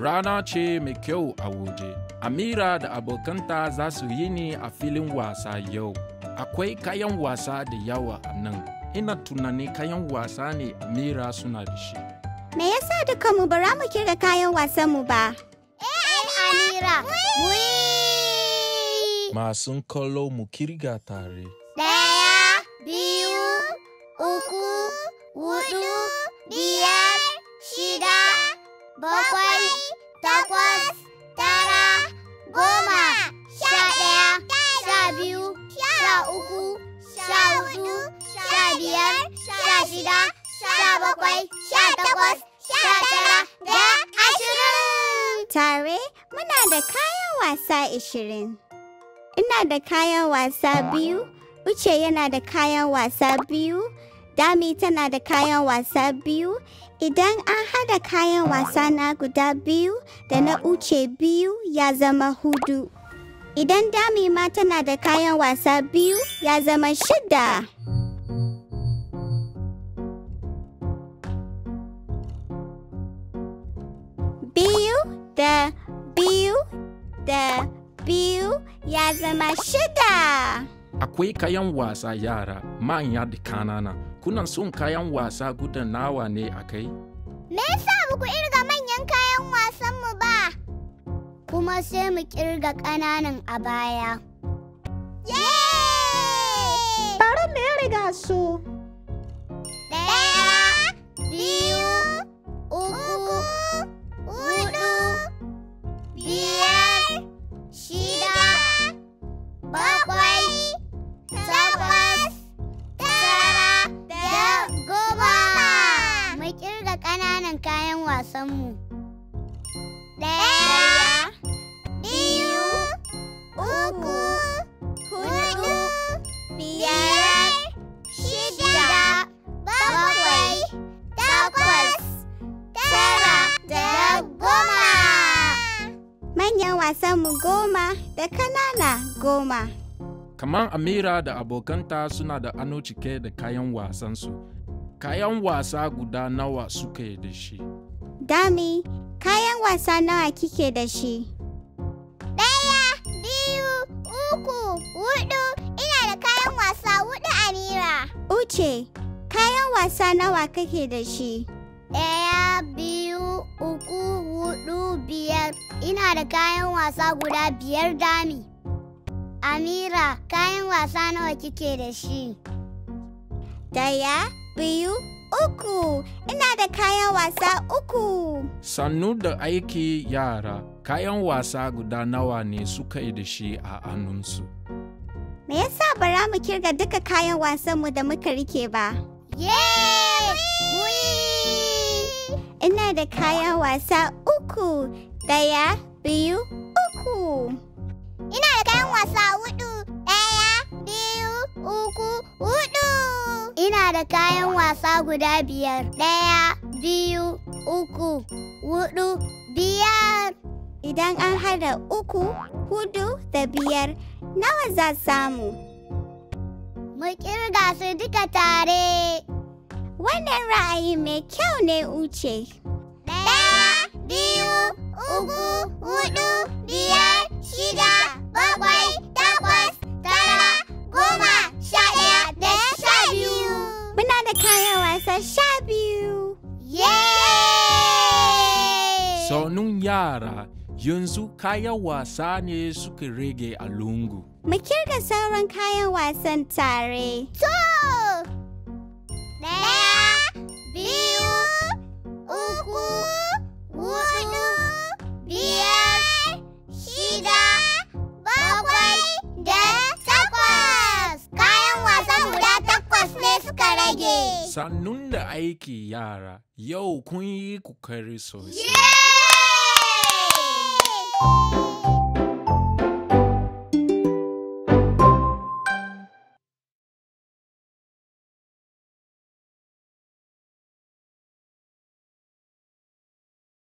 rana ce mai kyau a waje. Amira da abokanta za su yi ni a filin wasa yau. Akwai kayan wasa da yawa a nan. Ina tunani kayan wasa ne Amira suna da shi. Me yasa dukanmu ba za mu kirga kayan wasanmu ba? Eh, Amira, mu yi! Masun kallo mu kirga tare. Ɗaya, biyu, uku, hudu, biyar, shida, bakwai, takwas, tara, goma, sha ɗaya, sha biyu, sha uku, sha hudu, sha biyar, sha shida, sha bakwai, sha takwas, sha tara, da ashirin! Tare muna da kayan wasa ishirin. Ina da kayan wasa biyu, Uche yana da kayan wasa biyu, Dami tana da kayan wasa biyu. Idan an hada kayan wasa na guda biyu da na Uche biyu ya zama hudu. Idan Dami ma tana da kayan wasa biyu ya zama shida. Biyu da biyu da biyu ya zama shida. Akwai kayan wasa yara, manya da kanana. Kuna son kayan wasa guda nawa ne a kai? Me yasa ba ku irga manyan kayan wasanmu ba? Kuma sai mu kirga ƙananan a baya. Yay! Bari mu riga su. Ɗaya, biyu, uku, hudu, biyar, shida, bakwai, takwas, tara, da goma. Mu kirga ƙananan kayan wasanmu. Ɗaya, biyu, uku, hudu, biyar, shida, bakwai, takwas, tara, da goma. Manyan wasanmu goma da kanana goma. Kamar Amira da abokanta suna da ano cike da kayan wasansu. Kayan wasa guda nawa suke da shi? Dami, kayan wasa nawa kike da shi? Ɗaya, biyu, uku, hudu, ina da kayan wasa hudu Amira. Uche, kayan wasa nawa kake da shi? Ɗaya, biyu, uku, hudu, biyar, ina da kayan wasa guda biyar dami. Amira, kayan wasa nawa kike da shi? Daya, biyu, uku. Ina da kayan wasa uku. Sannu da aiki yara, kayan wasa guda nawa ne suka yi da shi a hannunsu? Me yasa bara mu kirga duka kayan wasanmu da muka rike ba? Yay! Whee! Ina da kayan wasa uku. Daya, biyu, uku. Ina da kayan wasa hudu. Ɗaya, biyu, uku, hudu. Ina da kayan wasa guda biyar. Ɗaya, biyu, uku, hudu, biyar. Idan an hada uku, hudu da biyar, nawa za samu? Mu kirga su duka tare. Wannan ra'ayi mai kyau ne Uche. Ɗaya, biyu, uku, hudu, biyar, shida, bakwai, takwas, tara, goma, sha ɗaya da sha biyu. Muna da kayan wasa sha biyu. Yay! Sonun yara, yanzu kayan wasa ne suka rage a lungu. Mu kirga sauran kayan wasan tare. To! Ɗaya, biyu, uku, hudu, biyar, shida, bakwai, da takwas. Kayan wasan guda takwas ne suka rage. Sannun da aiki yara, yau kun yi kokari sosai. Yay!